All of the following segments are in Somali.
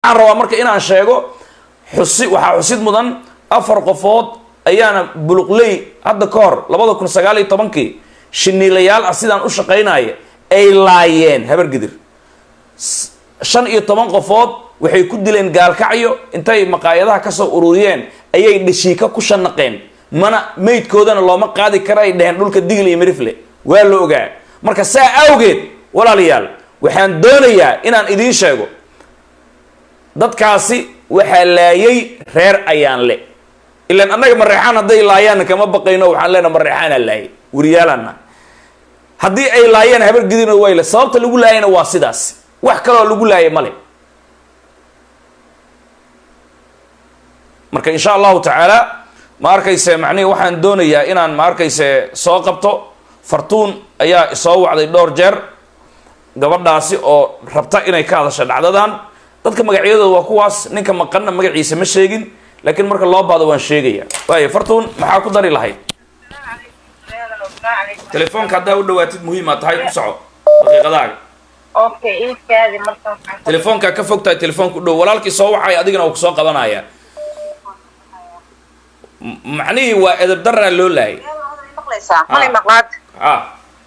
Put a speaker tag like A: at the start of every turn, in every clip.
A: waxaan rabaa marka inaan sheego xusi waxaa xusid mudan afar qofood ayaana buluqley hadda ka hor labada kun sagaal iyo tobankii shiniilayaal ah sidaan u shaqaynaya ay laayeen habargidir S- shan iyo toban qofood waxay ku dileen gaalkacyo intay maqaayadaha kasoo ururiyeen ayay dhashiika ku shanaqeen mana meydkoodana looma qaadi kara ay dheheen dhulka digl iyo mirifle waa la ogaa marka saa awgeed walaalayaal waxaan doonayaa inaan idiin sheego dadkaasi waxaa laayay reer ayaan le ilaan annaga mareexaan hadday laayaanna kama baqayno waxaan leenaha mareexaanaa laayay wariyaalana haddii ay laayeen habar gidino wayle sababta lagu laayayna waa sidaas wax kaloo lagu laayay male marka insha allahu tacaala ma arkayse macnihi waxaan doonayaa inaan ma arkayse soo qabto fartuun ayaa isoo wacday dhowr jeer gabadhaasi oo rabta inay ka hadasho dhacdadan dadka magacyadooda waa kuwaas ninka maqanna magaciisa ma sheegin laakiin marka loo baado waan sheegaya waayo fartuun maxaa ku dari lahayd telefoonka haddaa u dhawaatid muhiima tahay ku soco daqiiqadaaga
B: okay iikaadi markaan
A: telefoonkaa ka fog tahay telefoonka u dhow walaalkii soo wacay adigana uu kusoo qabanaya M- macnihii waa edeb daraa loo laayay
B: maqlaysaa malay maqlaad
A: ah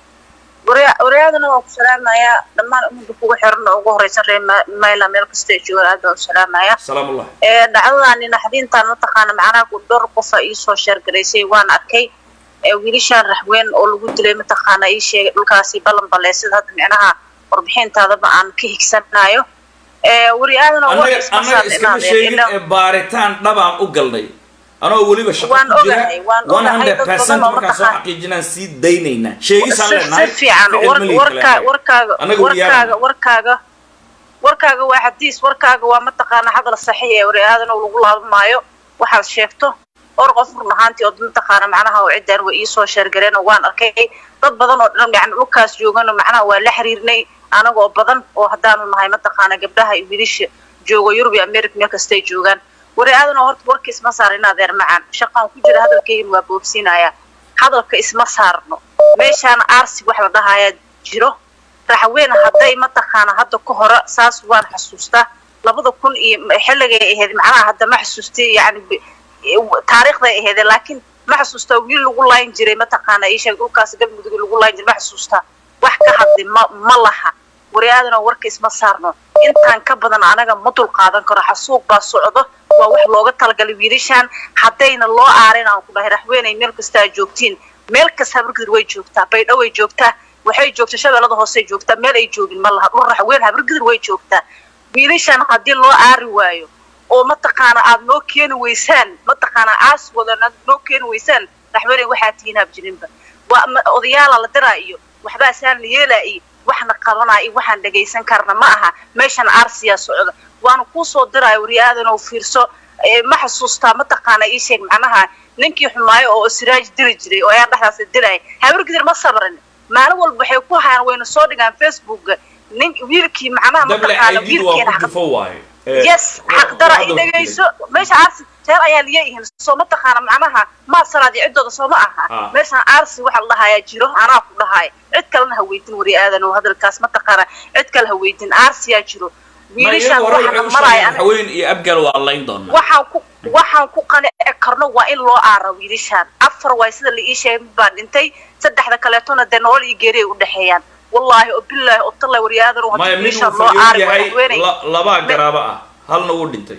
B: waryaadana waan ku salaamayaa dhammaan ummadda kugu xiran oo ugu horeysan reer mayla meel kasta ay joogaan aad baan u salaamayaa
A: salaamullah
B: ee dhacdadani naxdintaan mataqaana macnaha ku dhowr qofa iisoo sheergaraysay waan arkay ee wiilashaan raxweyn oo lagu dilay mataqaana ii sheegay dhulkaasi ballan balle sida hadda micnaha warbixintaadaba aan ka higsanayo ee waryaadana
A: annaga annaga iskama sheegin ee baaritaan dhabaan u galnay anoo weliba shaqo
B: Waan
A: ku jira
B: ogahay, waan
A: one
B: ogahay,
A: hundred
B: dad
A: percent
B: badan oo
A: markaan soo
B: mataqaan-
A: xaqiijinaan sii daynaynaa sheegisaan
B: si
A: leenahay
B: si fiican
A: ficil
B: war-
A: ma lihi
B: warkaa
A: kalaanahay.
B: warkaaga
A: Annaga
B: warkaaga
A: waryaabana.
B: warkaaga warkaaga waa xadiis warkaaga waa mataqaana hadal saxiix ee waraadan oo lagu laaban maayo waxaad sheegto or qof run ahaantii oo mataqaana macnaha oo ciddaan way iisoo sheergareen oo waan arkay dad badan oo dhan yani dhulkaas joogana macnaha waa la xiriirnay anagoo badan oo haddaanu nahay mataqaana gabdhaha iyo wiilasha joogo yurub iyo america meel kastay joogaan wari aadan oo horta warka isma saarin adeer macaan shaqaan ku jira hadalkaygan waa boobsiinaya hadalka isma saarno meeshaana aarsi wax la dhahayaa jiro raxweyn hadday mataqaana hadda ka hore saas waan xasuustaa labada kun iyo xilligay ahayd macnaha hadda ma xasuustay yani b- taariikhday ahayd laakiin ma xasuustaa wiil lagu laayin jiray mataqaana ii sheeg dhulkaas galmudug lagu laayin jiray ma xasuustaa wax ka hadli ma ma laha wariyaadan oo warka isma saarno intaan ka badan anaga ma dul qaadan karo xasuuq baa socdo waa wax looga talagalay wiilashaan haddayna loo aarin aan ku dhahay raxweynay meel kasta aad joogtiin meel kasta habargidir way joogtaa baydho way joogtaa waxay joogtaa shabeellada hoosey joogtaa meel ay joogin ma laha dhul raxweyn habargidir way joogtaa wiilashaan haddii loo aari waayo oo mataqaana aad noo keeni weysaan mataqaana aasigoodan aad noo keeni weysaan raxweynay waxaa tihiin habjirinba waa ma- odayaala la diraa iyo waxbaa saan la yeelaa iyo waxna qabanaa iyo waxaan dhagaysan karna ma aha meeshan aarsiyaa socda waana kuu soo diraya wariyaadan oo fiirso ee ma xasuustaa mataqaana ii sheeg macnaha ninkii xumaayo oo siraaj dili jiray oo ayaa dhexdaas dilaya habargidir ma sabrin maalin walba waxay ku hayaan wayna soo dhigaan facebooka nin wiilkii macnaha
A: dable
B: mataqaana
A: aydidu waa
B: wiilkeena
A: ku difo waaye Eh,
B: yes
A: wa-
B: xaqdara
A: waxaad
B: i
A: og
B: dhegayso meesha aarsi reer ayaa liyayihiin soo mataqaana macnaha maad salaad iyo ciddooda soo ma aha
A: Ah.
B: meeshaan aarsi waxa la dhahayaa jiro anaa ku dhahaaya cid kalena ha weydin wari aadan oo hadalkaas mataqaana cid kale ha weydin aarsiyaa jiro
A: ma
B: wiilashaan
A: iyagu hore
B: waxaana
A: waxay u
B: maraya
A: sheegeen haween iyo abgal waa layn doonaa
B: waxaan ku waxaan ku qanici karno waa in loo aara wiilashaan afar waay sida la ii sheegay mid baa dhintay saddexda kaleetona dee nolol iyo geeri ay u dhexeeyaan wallaahi oo bilaahi oo tallaahi wari aadan oo
A: maya
B: haddii
A: mid
B: wiilashaan
A: uu
B: loo
A: fayow
B: aari waa
A: yahay
B: haweenay
A: la- labaa garaabo ah halna wuu dhintay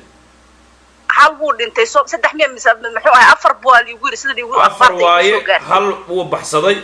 B: hal buu dhintay so saddex miya mise muxuu ahay afar buu aa liigu yiri sida liigu
A: afar
B: afarta igu
A: waaye
B: soo gaartay
A: hal wuu baxsaday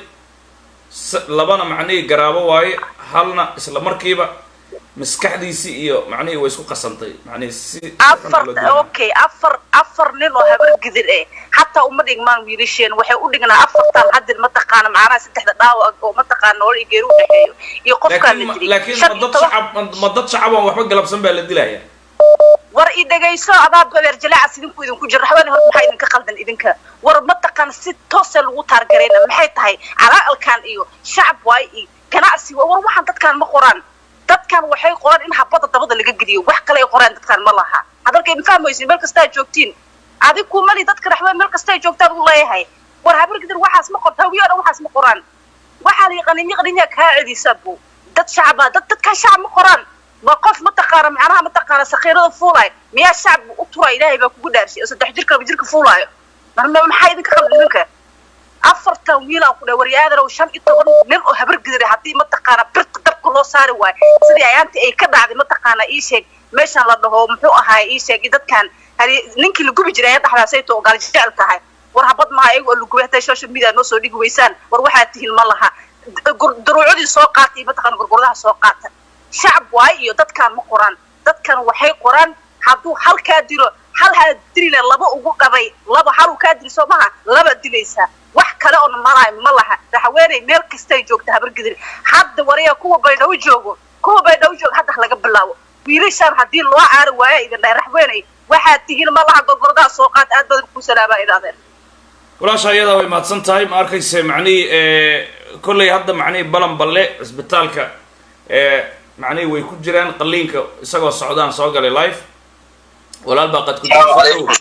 A: s- labana macnihii garaabo waaye halna isla markiiba maskaxdiisii iyo macnihii way isku qasantay macnihii si si xun
B: afar
A: loo dilay.
B: okay afar afar nin oo habar gidir eh xataa uma dhigmaan wiilasheen waxay u dhignaa afartan hadir mataqaana macnaha saddexda dhaawac oo mataqaana nolol iyo geeri u dhexeeyo iyo qofkaa
A: laakiin
B: la
A: ma-
B: dilay
A: laakiin
B: Shan
A: ma
B: iyo
A: dad
B: toban-
A: shacab ma- ma dad shacab aan waxba galabsan baa la dilaya
B: war i dhegayso adaa beer jalaaca idinku idinku jira raxweyn horta maxaa idinka qaldan idinka war mataqaan si toosa lagu taargarayna maxay tahay calaalkan iyo shacab waay iyo ganacsi waay. war waxaan dadkaan ma qoraan dadkan waxay qoraan in habada dabada laga geliyo wax kale ay qoraan dadkaan ma laha hadalkay ma fahmaysin meel kastaa joogtiin adig kumali dadka raxweyn meel kastaa joogtaan u leeyahay war habargidir waxaas ma qorta hawiyo dhan waxaas ma qoraan waxaa la yaqanin yaqanin yaa kaa celisa bu dad shacaba dad dadkaan shacab ma qoraan ma qof mataqaana macnaha mataqaana sakhiirada fuulayo miyaa shacbi u tura ilaahay baa kugu dhaarshay oo saddex jirka laba jirka fuulaayo marna maxaa idinka qalbi idinka afartan wiilaan ku dhahay waryaadana oo shan iyo toban nin oo habar gidira haddii mataqaana birta dabka loo saari waayo sidii ayaantii ay ka dhacday mataqaana ii sheeg meeshan la dhaho muxuu ahaay ii sheeg dadkan hadi ninkii la gubi jiray ayaa dhexdaasayto oo gaaljecel tahay war habad maha iyago la gubay hataa social media noo soo dhigi weysaan war waxaa tihin ma laha daruucadii soo qaatay mataqaana gurgurdaha soo qaata shacab waay iyo dadkaan ma qoraan dadkan waxay qoraan hadduu halkaa dilo hal haa dilile laba ugu dhabay laba haluu kaa dili soo maha laba dilaysaa wax kale oona malaayo ma laha raxweeney meel kastay joogta habargidir hadda waraya kuwa baydhaw joogo kuwa baydhaw joogo hadda laga bilaabo wiilashaan haddii loo caari waaya idin dhahay raxweeney waxaad tihiin ma laha gurgurdaha soo qaata aad badan ku salaabaa idaadeen
A: walaasha ayadaa way mahadsan tahay ma arkayse macnihii kolley hadda macnihii balan balle cisbitaalka macnihii way ku jiraan qaliinka isagoo socdaan soo galay live walaal baa qad ku jira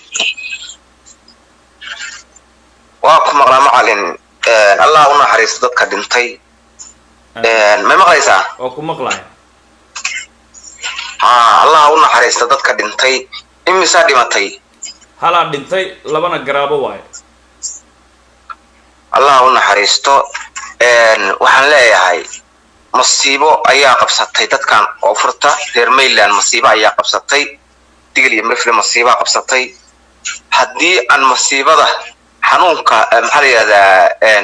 C: waa ku maqlaa macalin allah u naxariisto dadka dhintay may maqlaysaa
A: oo ku maqlaya
C: ha allah u naxariisto dadka dhintay imisaa dhimatay
A: halaa dhintay labana garaabo waayo
C: allah u naxariisto waxaan leeyahay masiibo ayaa qabsatay dadkan koonfurta reer mayland masiibo ayaa qabsatay digl iyo mifle masiibaa qabsatay haddii aan masiibada xanuunka maxaa la yidhahdaa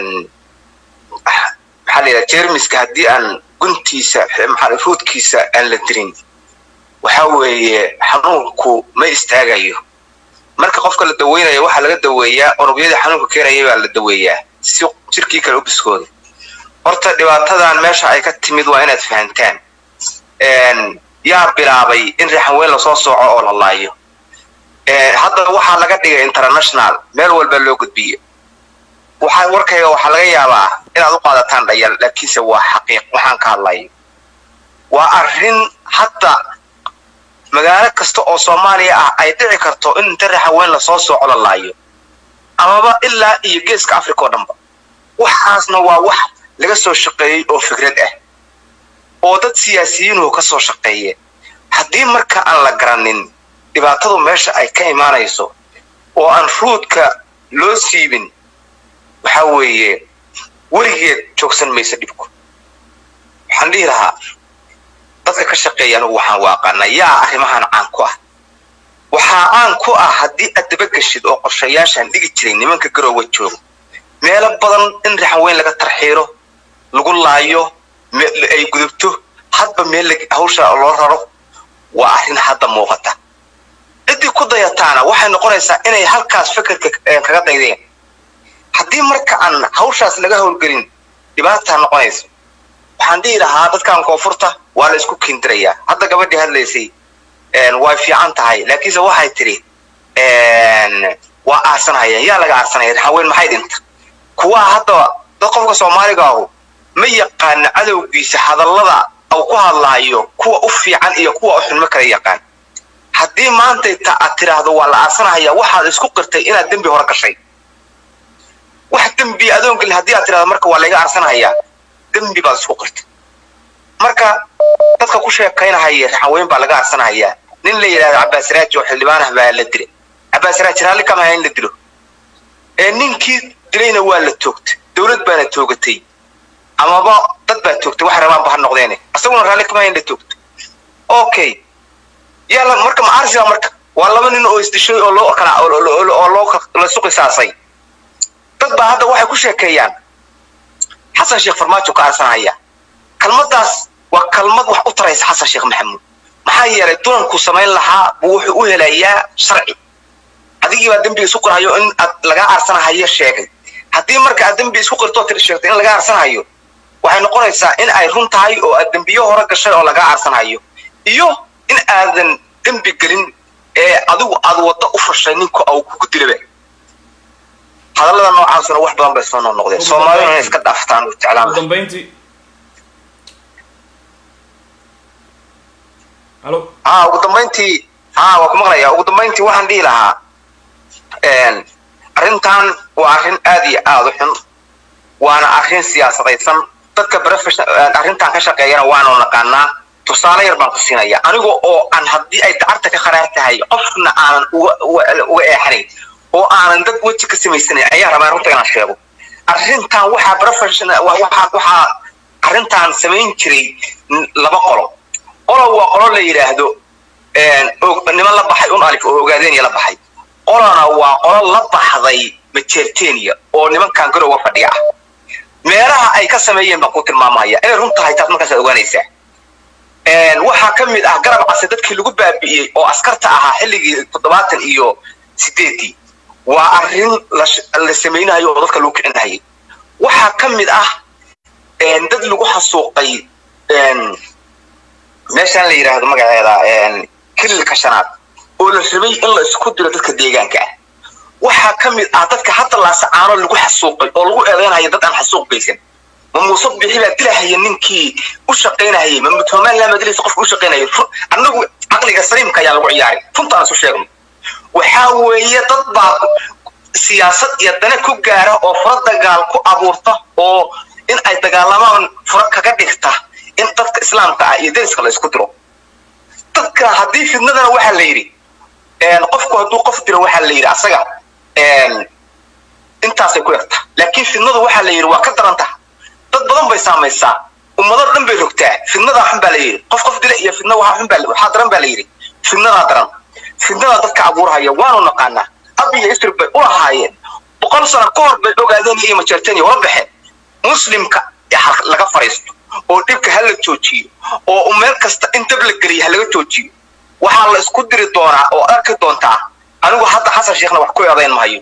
C: maxaa la yidhahdaa jermiska haddii aan guntiisa maxaa ruudkiisa aan la dirin waxa weeye xanuunku ma istaagayo marka qofka la daweynayo waxaa laga daweeyaa unugyadii xanuunka keenaya baa la daweeyaa si jirkii kale u biskooda horta dhibaatadan meesha ay ka timid waa inaad fahantaan yaa bilaabay in rixan weyn lasoo sooco oo la laayo hadda waxaa laga dhigay international meel walba loo gudbiye waxaa warkayga waxaa laga yaabaa inaad u qaadataan dhayal laakiinse waa xaqiiq waxaan ka hadlayo waa arrin hadda magaalo kasta oo soomaaliya ah ay dhici karto in inta rixan weyn lasoo sooco la laayo amaba ilaa iyo geeska africa oo dhanba waxaasna waa wax laga soo shaqeeyey oo fikrad ah oo dad siyaasiyiinuhu ka soo shaqeeye haddii marka aan la garanin dhibaatadu meesha ay ka imaanayso oo aan ruudka loo siibin waxa weeye weligeed joogsan mayso dhibku waxaan dhihi lahaa dadka ka shaqeeya anugu waxaan waaqaana yaa arrimahan caan ku ah waxaa caan ku ah haddii aad dabageshid oo qorshayaashaan dhigi jiray nimanka garoowa jooga meelo badan in rixan weyn laga tarxiiro lagu laayo ay gudubto hadba meel hawsha loo raro waa arrin hadda muuqata ciddii ku dayataana waxay noqonaysaa inay halkaas fekerka kaga daydeen haddii marka aan hawshaas laga howlgelin dhibaataa noqonayso waxaan dhihi lahaa dadkan koonfurta waa la isku kindirayaa hadda gabadhii hadlaysay way fiican tahay laakiinse waxay tidhi waa aarsanayaan yaa laga aarsanaya rixaweyn maxay dhinta kuwaa hadda dad qofka soomaaliga ahu ma yaqaana cadowgiisa hadallada uu ku hadlaayo kuwa u fiican iyo kuwa u xun ma kala yaqaan haddii maantayta aad tiraahdo waa la aarsanahayaa waxaad isku qirtay inaad dembi hore gashay wax dembi adoon gelin haddii aad tirahdo marka waa layga aarsanahayaa dembi baad isku qirtay marka dadka ku sheekaynahaya raxanweyn baa laga aarsanahayaa nin la yidhahdo cabbaasiraaji oo xildhibaanah baa la dilay cabbaasiraaji raalli kama aha in la dilo ee ninkii dilayna waa la toogtay dowlad baana toogatay amaba dad baa toogtay wax rabaanba ha noqdeene asaguna raalli kama aha in la toogto okay yaa marka macaarsiga marka waa laba nin oo isdishay oo loo kala oo loo lasu qisaasay dad baa hadda waxay ku sheekeeyaan xasan sheekh farmaajo ka aarsanaya kalmadaas waa kalmad wax u taraysa xasan sheekh maxamuud maxaa yeelay dunankuu samayn lahaa buu wuxuu u helayaa sharci adigii baa dembiga isu qirhayo in aad laga aarsanahayo sheegay haddii marka aad dembi isku qirtoo tir sheegtay in laga aarsanahayo waxay noqonaysaa in ay run tahay oo aad dembiyo hore gashay oo laga aarsanahayo iyo in aadan dembi gelin ee adigu aad waddo u fashay ninka uu kugu dilaba hadallada noocaasuna wax badan bay soo noqnoqdeen soomaalida inay iska dhaaftaan u jeclaan
A: ugu dambayntii halo
C: haa ugu dambayntii haa waa ku maqlayaa ugu dambayntii waxaan dhihi lahaa arrintan waa arrin aad iyo aad u xun waana arrin siyaasadaysan dadka profession arrintan ka shaqeeyana waanu naqaanaa tusaale yar baan ku siinaya aniga oo aan haddii ay dacarta ka kharaar tahay qofna aanan uga uga- uga eexanayn oo aanan dad weji ka samaysanayn ayaa rabaa runta inaan sheego arrintan waxaa professional wa- waxaa waxaa arrintan samayn jiray n- laba qolo qolo waa qolo la yidhaahdo een, og- niman la baxay un alif oo ogaadeenaya la baxay qolona waa qolo la baxday majeertenia oo nimankan garowga fadhiya ah meelaha ay ka sameeyeen baan ku tilmaamaya inay run tahay taas markaasaad ogaanaysaa Een, waxaa ka mid ah garab case dadkii lagu baabi'iyey oo askarta ahaa xilligii toddobaatan iyo sideedii waa arrin la sh- la samaynayo oo dadka lagu kicinayay waxaa ka mid ah een, dad lagu xasuuqay een, meeshaan la yidhaahdo magaceeda een, kililka shanaad oo la rabay in la isku diro dadka deegaanka ah waxaa ka mid ah dadka hadda laasacaano lagu xasuuqay oo lagu eedeynaya dad aan xasuuq geysan ma muuse bixi baa dilahaya ninkii u shaqaynayay ma mutoomaan laa madalisa qofka u shaqaynayay Ru- annagu caqliga saliimka ayaa lagu ciyaaray runta aan isu sheegno waxaa weeye dad baa siyaasad iyo dane ku gaara oo fura dagaal ku abuurta oo in ay dagaalamaan fura kaga dhigta in dadka islaamka ah iyo deriska la isku diro dadka haddii fidnadana waxaa la yidhi een, qofku hadduu qof diro waxaa la yidhi asaga een, intaasay ku yarta laakiin fidnadu waxaa la yidhi waa ka daran taha dad badan bay saamaysaa ummado dhan bay rogtaa fidnadaa xun baa la yidhi qof qof dila iyo fidna waxaa xun baa waxaa daran baa la yidhi fidnadaa daran fidnadaa dadka abuurhaya waanu naqaanaa ab iyo isri bay u lahaayeen boqol sano ka hor bay ogaadeen iyo majeerteniya ula baxeen muslimka ee har- laga fariisto oo dhibka ha la joojiyo oo meel kasta in dab la geliya ha laga joojiyo waxaa la isku diri doonaa oo arki doontaa anigu hadda xasan sheekhna wax ku eedayn mahayo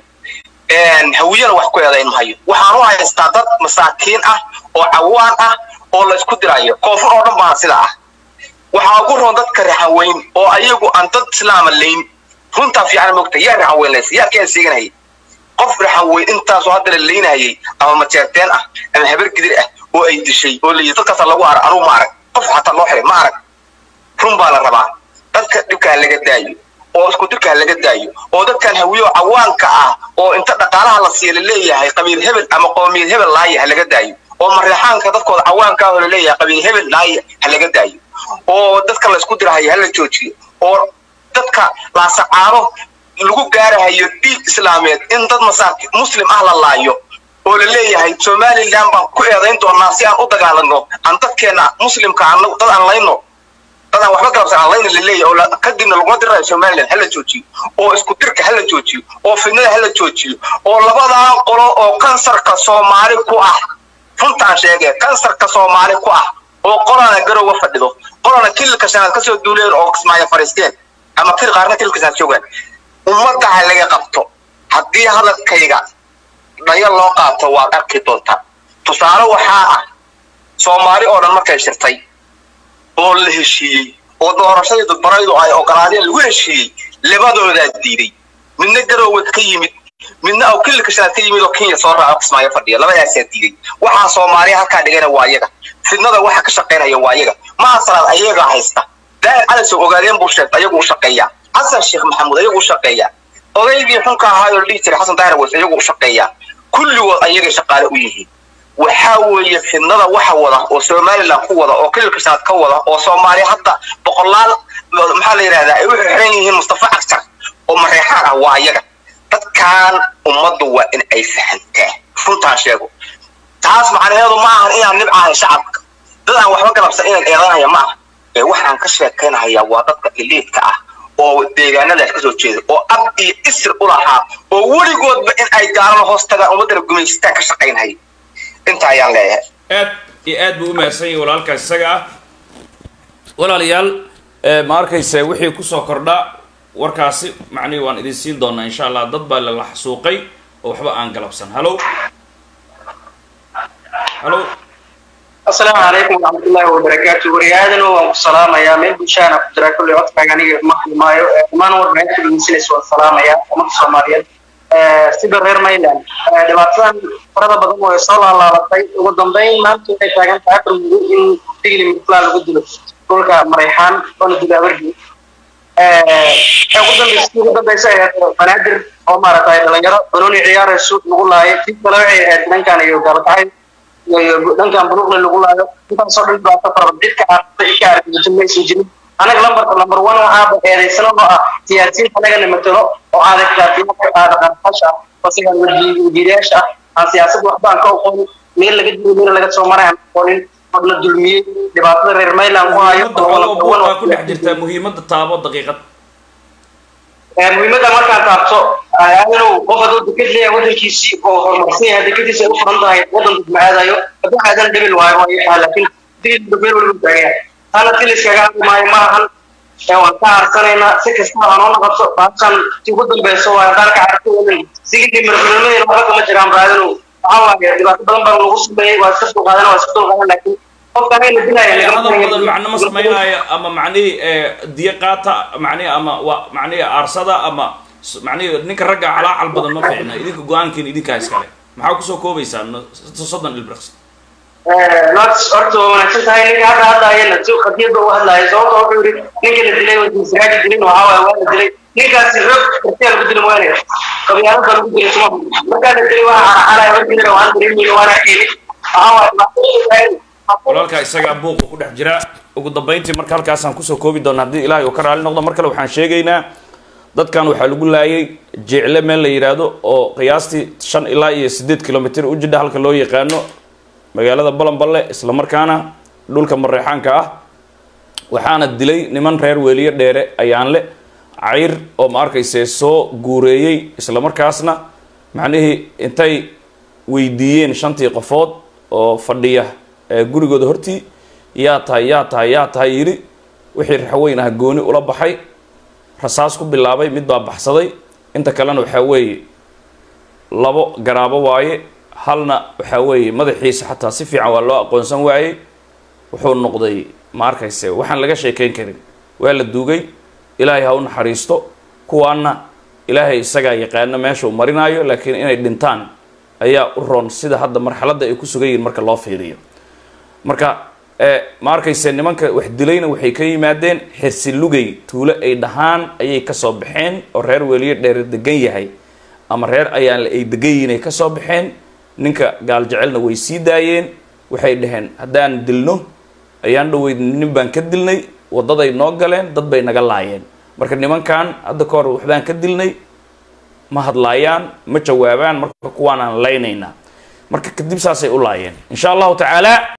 C: een, hawiyana wax ku eedayn mahayo waxaan u haystaa dad masaakiin ah oo cawaan ah oo la isku dirayo koonfur oo dhan baana sida ah waxaa ugu roon dadka raxaweyn oo ayagu aan dad islaama layn runtaa fiican mogta yaa raxaweyn lays yaa keen siiganayay qof raxaweyn intaasoo hadda la leynayay ama majeerteen ah ama habar gidir ah oo ay dishay oo layihi dadkaasa lagu arag anugu ma arag qof xataa loo xiray ma arag run baa la rabaa dadka dhibkaa laga daayo oo isku dirkaa laga daayo oo dadkan hawiyo cawaanka ah oo inta dhaqaalaha la siiya laleeyahay qabiil hebel ama qoomiyad hebel laaya ha laga daayo oo mareexaanka dadkooda cawaanka ah oo laleeyahay qabiil hebel laaya ha laga daayo oo dadka la isku dirahayo ha la joojiyo oo dadka laasacaano lagu gaarahayo dhiig islaameed in dad masaaki muslim ah la laayo oo la leeyahay somaliland baan ku eedayn doonaa si aan u dagaalano aan dadkeena muslimka aan dad aan layno dad aan waxba galabsan aan layna la leeyahay oo la- kadibna lagula diraayo somaliland hala joojiyo oo isku dirka hala joojiyo oo fidnada hala joojiyo oo labadaa qolo oo kansarka soomaali ku ah runtaan sheegee kansarka soomaali ku ah oo qolana garowa fadhido qolana kililka shanaad kasoo duuleen oo kismaayo fariisteen ama kil qaarna kililka shanaad joogaan ummadda ha laga qabto haddii hadalkayga dhayo loo qaato waad arki doontaa tusaale waxaa ah soomaali oo dhan markay shirtay oo la heshiiyey oo doorashadii dadbaraydu ay ogolaadeen lagu heshiiyey labadoodaa diiday midna garowad ka yimid midna oo kililka shanaad ka yimid oo kenya soo raaco kismaayo fadhiya labadaasaa diiday waxaa soomaaliya halkaa dhigana waa yaga fidnada waxa ka shaqaynaya waa yaga maha salaad ayaga haysta daahir calasow ogaadeen buu sheegtay ayagu u shaqeeyaa xasan sheekh maxamuud ayagu u shaqeeyaa odaygii xunka ahaayoo la dhihi jiray xasan daahir weys ayagu u shaqeeyaa kulligood ayagay shaqaale u yihiin waxaa weeye fidnada waxa wada oo somaliland ku wada oo kililka shanaad ka wada oo soomaaliya hadda boqolaal maxaa la yidhahdaa ay u xiran yihiin mustafa cagjar oo mareexaan ah waa ayaga dadkan ummaddu waa in ay fahantaa runtaan sheego taas macnaheedu ma ahan inaan nibcahay shacabka dad aan waxba galabsan inaan eedanaya ma aha ee waxaan ka sheekaynaya waa dadka iliidka ah oo deegaanadaas kasoo jeeda oo ab iyo isr u lahaa oo weligoodba in ay gaalana hoos tagaan ummaddana gumaystaan ka shaqaynhaya inta ayaan leeyahay
A: aad iyo aad buu u mahadsan yahay walaalkaas isaga ah walaalayaal eh, ma arkayse wixii kusoo kordha warkaasi macnihi waan idin siin doonaa insha allah dad baa lala xasuuqay oo waxba aan galabsan halo halo
D: asalaamu calaykum waraxmatullaahi wabarakaatu wariyaadan waan ku salaamayaa meel bulshaana ku jira kolley codkaaga aniga ma xumaayo dhammaan warbaahinta dhegeysanaysa waan salaamayaa ummadda soomaaliyeed sida reer mayland dhibaatadan farada badan way soo laalaabatay ugu dambeyn maanta waxay taagan tahay afar mudo in digli mitlaa lagu dilo dhulka marayxaan oona dilo abargi ugu dambeysa ugu dambeysa ay ahayd banaadir oo maaragtay dhalinyaro banooni ciyaarayso lagu laayay tii kale waxay ahayd dhankan iyo gaalkacay dhankan buluqle lagu laayo intaasoo dhan dhibaato fara cidka aartay ka argagixin maysan jirin anaga lambarka lambar one waxaaba eedaysano oo ah siyaasiyiinta anagana matalo oo aaday kaatiyaasha aada qarqasha asigaan wajiirayaasha ah aan siyaasad waxba aan ka aqoonin meel laga dilo meel laga soo maray aan aqoonin oo la dulmiyey dhibaatada reer mayland ku hayo
A: muhiimadda xoolo buuqaa ku dhex jirtaa muhiimadda taabo daqiiqad
D: muhiimadda markaan taabto aadanow qof hadduu deked leeyahay waddankiisii oo horumarsan yahay dekediisa ay u furan tahay waddan dad ma aadayo hadduu aadan dhibil waayo waa yaxaa laakiin digil meel waliba taagan yahay taana dil iskaga hadli maayo ma ahan waan ka harsanaynaa si kasta ha noo noqoto baashan ti ugu dambeyso waa haddaan ka carto sigilkii marfilnimadeena waxba kama jiraan baadanow waxaa waaye dhibaato badan baa lagu sameeyey waa iska dulqaadan waa iska dulqaadan laakiin qofka hayna dilaya
A: hadal badan macno ma samaynayo ama macnihii diyo qaata macnihi ama wa macnihi aarsada ama macnihi ninka ragga calaacal badan ma fiicna idinka go-aankiina idinkaa iskale maxaa kusoo koobaysaa soddon ilbirqs
D: not horta waa wanaagsan tahay ninka hadda hadlaayana si qadiyadda u hadlaaya sababta wuxuu yidhi ninka la dilay waa siraaji dilin waxaa waaye waa la dilay ninkaasi rog kartiyaa lagu dili waane qabyaalada lagu dilay suma markaa la dilay waa caracalaya warkiina waan dareemayna waana keeni waxaa waaye
A: walaalkaa isagaa buuqa ku dhex jira ugu dambayntii marka halkaasaan kusoo koobi doona haddii ilaahay uu ka raali noqdo mar kale waxaan sheegaynaa dadkan waxaa lagu laayay jeecle meel la yidhaahdo oo qiyaastii shan ilaa iyo siddeed kilomitr u jidha halka loo yaqaano magaalada balanballe isla markaana dhulka mareexaanka ah waxaana dilay niman reer weeliye dheere ayaanle cayr oo ma arkayse soo guureeyey isla markaasna macnihii intay weydiiyeen shantii qofood oo fadhiya gurigooda hortii yaa tahay yaa tahay yaa tahay yidhi wixii raxweyn ah gooni ula baxay rasaas ku bilaabay mid baa baxsaday inta kalena waxaa weeye labo garaabo waaye halna waxaa weeye madaxiisa xataa si fiican waa loo aqoonsan waayey wuxuu noqday ma arkayse waxaan laga sheekeyn karin waa la duugay ilaahay ha u naxariisto kuwaana ilaahay isagaa yaqaano meesha uu marinaayo laakiin inay dhintaan ayaa u roon sida hadda marxaladda ay ku sugan yihiin marka loo fiiriyo marka ma arkayse nimanka wax dilayna waxay ka yimaadeen xirsilugay tuulo ay dhahaan ayay kasoo baxeen oo reer weliye dheer degan yahay ama reer ayaanle ay degan yihiin ay kasoo baxeen ninka gaal jecelna way sii daayeen waxay dhaheen haddaan dilno ayaan dhaweyd nin baan ka dilnay waddaday noo galeen dad bay naga laayeen marka nimankan hadda ka hor waxbaan ka dilnay ma hadlaayaan ma jawaabaan marka kuwaan aan laynaynaa marka kadib saasay u laayeen insha allahu tacaala